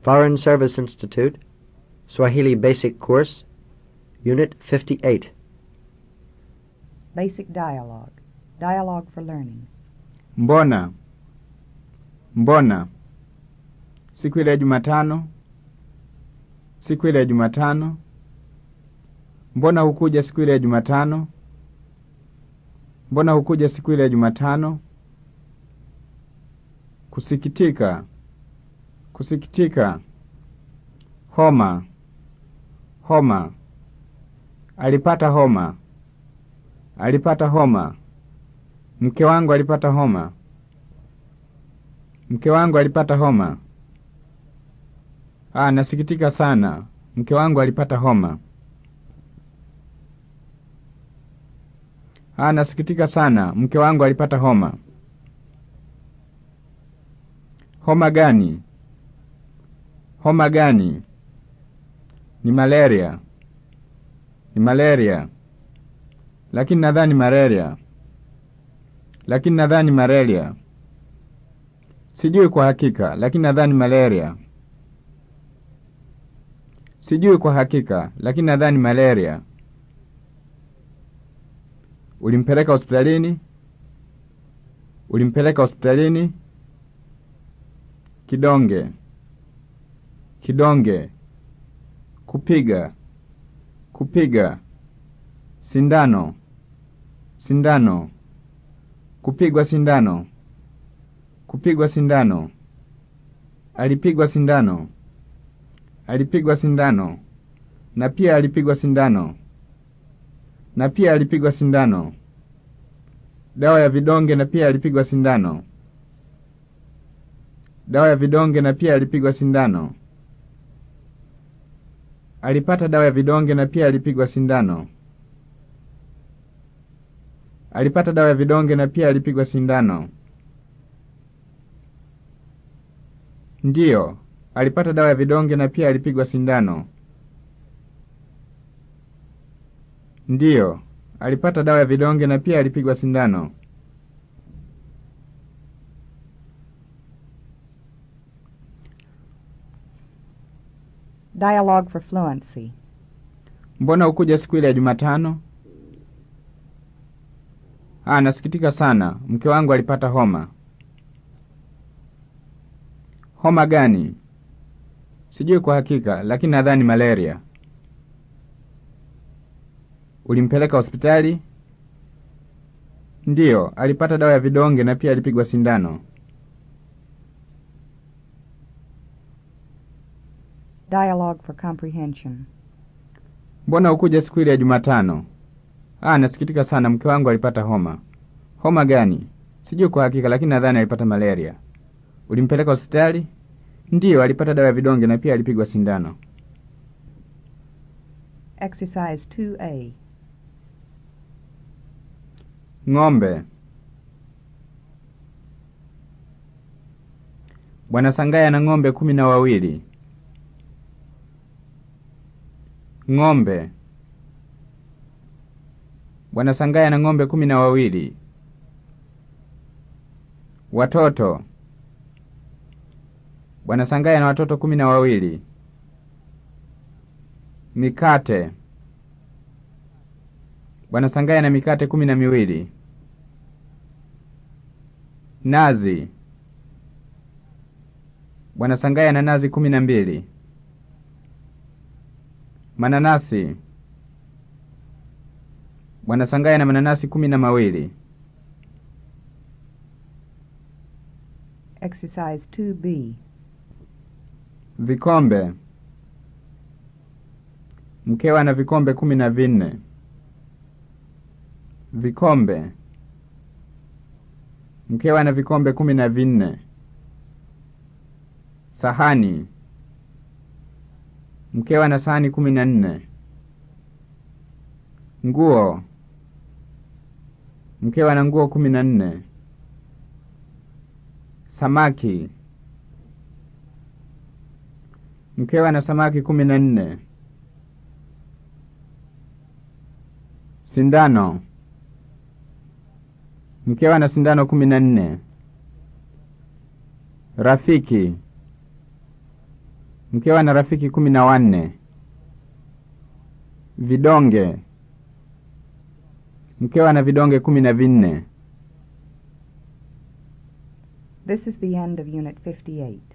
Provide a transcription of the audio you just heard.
Foreign Service Institute, Swahili Basic Course, Unit 58. Basic dialogue. Dialogue for learning. Mbona? Mbona? Siku ile ya Jumatano? Siku ile ya Jumatano? Mbona hukuja siku ile ya Jumatano? Mbona hukuja siku ile ya Jumatano? Kusikitika. Kusikitika. Homa. Homa. Alipata homa. Alipata homa. Mke wangu alipata homa. Mke wangu alipata homa. Ah, nasikitika sana. Mke wangu alipata homa. Ah, nasikitika sana. Mke wangu alipata homa. Homa gani? Homa gani? Ni malaria. Ni malaria. Lakini nadhani malaria. Lakini nadhani malaria. Sijui kwa hakika, lakini nadhani malaria. Sijui kwa hakika, lakini nadhani malaria. Ulimpeleka hospitalini? Ulimpeleka hospitalini? Kidonge. Kidonge. Kupiga. Kupiga. Sindano. Sindano. Kupigwa sindano. Kupigwa sindano. Alipigwa sindano. Alipigwa sindano. Na pia alipigwa sindano. Na pia alipigwa sindano. Dawa ya vidonge na pia alipigwa sindano. Dawa ya vidonge na pia alipigwa sindano. Alipata dawa ya vidonge na pia alipigwa sindano. Alipata dawa ya vidonge na pia alipigwa sindano. Ndiyo, alipata dawa ya vidonge na pia alipigwa sindano. Ndiyo, alipata dawa ya vidonge na pia alipigwa sindano. Dialogue for fluency. Mbona hukuja siku ile ya Jumatano? Ah, nasikitika sana. Mke wangu alipata homa. Homa gani? Sijui kwa hakika, lakini nadhani malaria. Ulimpeleka hospitali? Ndiyo, alipata dawa ya vidonge na pia alipigwa sindano. Dialogue for comprehension. Mbona hukuja siku ile ya Jumatano? Ah, nasikitika sana. Mke wangu alipata homa. Homa gani? Sijui kwa hakika, lakini nadhani alipata malaria. Ulimpeleka hospitali? Ndiyo, alipata dawa ya vidonge na pia alipigwa sindano. Exercise 2A. Ng'ombe. Bwana Sangaya na ng'ombe kumi na wawili. Ng'ombe. Bwana Sangaya na ng'ombe kumi na wawili. Watoto. Bwana Sangaya na watoto kumi na wawili. Mikate. Bwana Sangaya na mikate kumi na miwili. Nazi. Bwana Sangaya na nazi kumi na mbili. Mananasi. Bwana Sangaya na mananasi kumi na mawili. Exercise 2B. Vikombe. Mkewe ana vikombe kumi na vinne. Vikombe. Mkewe ana vikombe kumi na vinne. Sahani. Mkewe ana sahani kumi na nne. Nguo. Mkewe ana nguo kumi na nne. Samaki. Mkewe ana samaki kumi na nne. Sindano. Mkewe ana sindano kumi na nne. Rafiki. Mkewe ana rafiki kumi na wanne. Vidonge. Mkewe ana vidonge kumi na vinne. This is the end of Unit 58.